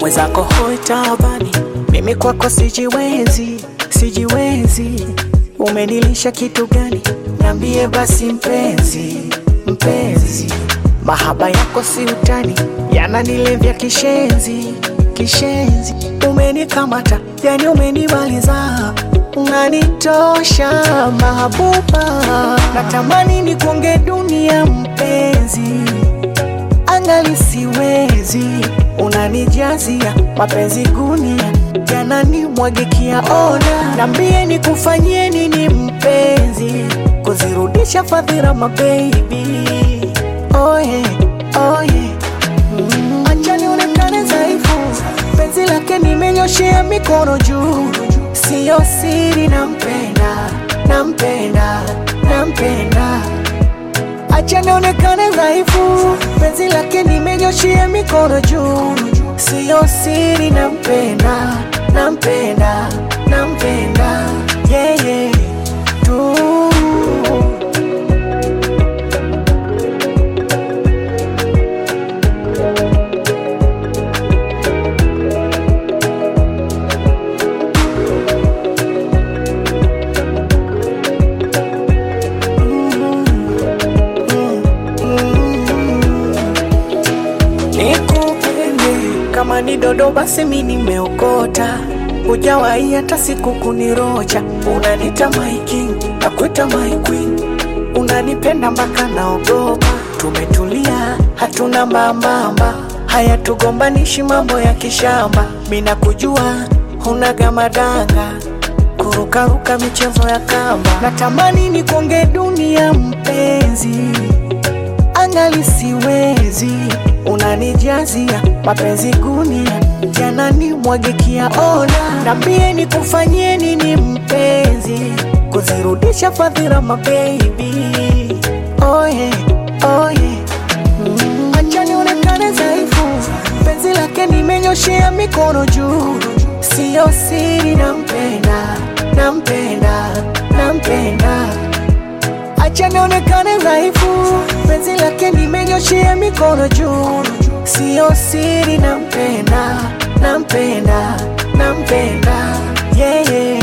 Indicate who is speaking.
Speaker 1: mwenzako hoi tabani, mimi kwako sijiwezi, sijiwezi. Umenilisha kitu gani? Niambie basi mpenzi, mpenzi. Mahaba yako si utani, yananilevya kishenzi, kishenzi. Umenikamata, yani umenimaliza, unanitosha mahabuba. Natamani nikuonge dunia mpenzi, angali siwezi, unanijazia mapenzi gunia, yananimwagikia. Ona, nambie nikufanyie nini mpenzi, kuzirudisha fadhila mabebi. Oye, oye, mm. Acha nionekane dhaifu, penzi lake nimenyoshea mikono juu, siyo siri, nampenda, nampenda, nampenda Acha nionekane dhaifu, penzi lake nimenyoshia mikono juu, siyo siri, nampenda, nampenda, nampenda yeye yeah, yeah, tu. Nikupende kama ni dodo basi mi nimeokota, hujawahi hata siku kunirocha. Unanita my king, nakuita my queen, unanipenda mpaka naogopa. Tumetulia hatuna mambamba, haya tugombanishi mambo ya kishamba. Mina kujua hunaga madanga kurukaruka michezo ya kamba. Natamani nikuonge dunia mpenzi angali siwezi, unanijazia mapenzi gunia, yananimwagikia. Ona, nambie nikufanyie nini mpenzi, kuzirudisha fadhila mabebi. Oye, oye, mm. Acha nionekane dhaifu, penzi lake nimenyoshea mikono juu, siyo siri, nampenda, nampenda, nampenda Acha nionekane dhaifu, penzi lake nimenyoshea mikono juu, siyo siri, nampenda, nampenda, nampenda yeye yeah, yeah.